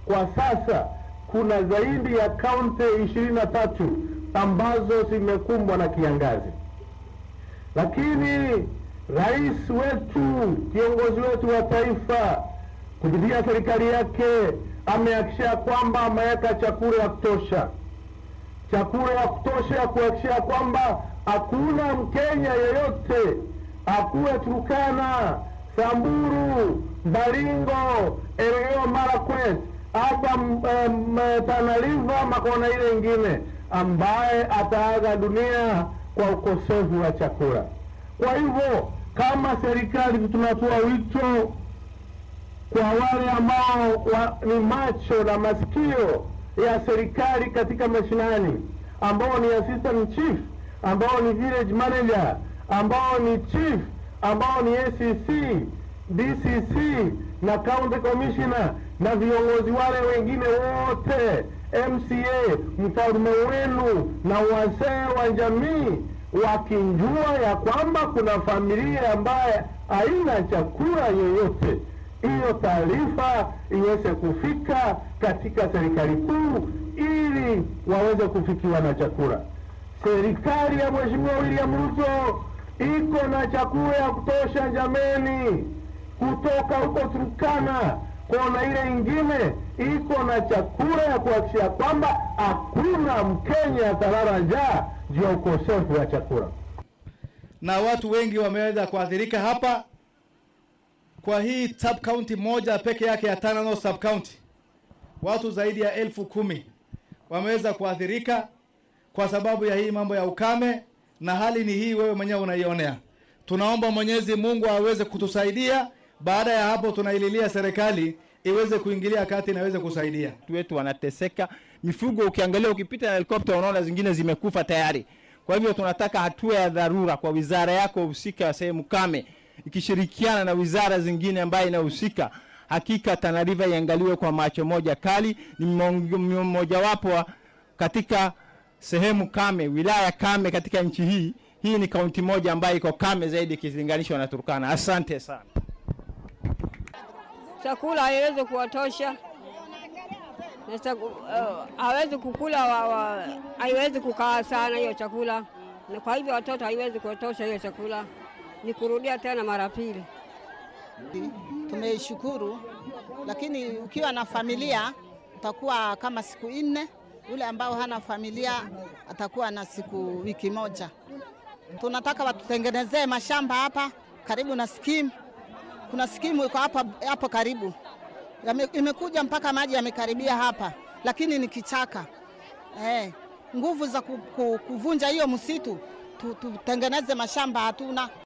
Kwa sasa kuna zaidi ya kaunti ishirini na tatu ambazo zimekumbwa na kiangazi, lakini rais wetu, kiongozi wetu wa taifa, kupitia serikali yake amehakikisha kwamba ameweka chakula ya kutosha, chakula ya kutosha ya kuhakikisha kwamba hakuna Mkenya yeyote akuwe Turkana, Samburu, Baringo, Elgeyo Marakwet hapa um, Tana River makona ile ingine ambaye ataaga dunia kwa ukosefu wa chakula. Kwa hivyo kama serikali tunatoa wito kwa wale ambao wa, ni macho na masikio ya serikali katika mashinani, ambao ni assistant chief, ambao ni village manager, ambao ni chief, ambao ni ACC, DCC na county commissioner na viongozi wale wengine wote, MCA, mfalme wenu na wazee wa jamii, wakinjua ya kwamba kuna familia ambaye haina chakula yoyote hiyo taarifa iweze kufika katika serikali kuu ili waweze kufikiwa na chakula. Serikali ya Mheshimiwa William Ruto iko na chakula ya kutosha jameni, kutoka huko Turkana kona ile ingine iko na chakula ya kuhakikisha kwamba hakuna Mkenya atalala njaa juu ya ukosefu wa chakula, na watu wengi wameweza kuathirika hapa kwa hii sub county moja peke yake ya Tana North sub county, watu zaidi ya elfu kumi wameweza kuathirika kwa sababu ya hii mambo ya ukame, na hali ni hii, wewe mwenyewe unaionea. Tunaomba Mwenyezi Mungu aweze kutusaidia. Baada ya hapo, tunaililia serikali iweze kuingilia kati na iweze kusaidia. Watu wetu wanateseka, mifugo ukiangalia, ukipita na helikopta unaona zingine zimekufa tayari. Kwa hivyo tunataka hatua ya dharura kwa wizara yako husika ya sehemu kame ikishirikiana na wizara zingine ambayo inahusika. Hakika Tana River iangaliwe kwa macho moja kali. Ni mmojawapo katika sehemu kame, wilaya kame katika nchi hii. Hii ni kaunti moja ambayo iko kame zaidi ikilinganishwa na Turkana. Asante sana. Chakula haiwezi kuwatosha na uh, hawezi kukula wa, wa, haiwezi kukaa sana hiyo chakula, na kwa hivyo watoto haiwezi kuwatosha hiyo chakula ni kurudia tena mara pili. Tumeishukuru, lakini ukiwa na familia utakuwa kama siku nne. Yule ambao hana familia atakuwa na siku wiki moja. Tunataka watutengenezee mashamba hapa karibu na skimu. Kuna skimu iko hapa hapo karibu, imekuja mpaka maji yamekaribia hapa, lakini ni kichaka eh. Nguvu za kuvunja hiyo msitu tutengeneze mashamba hatuna.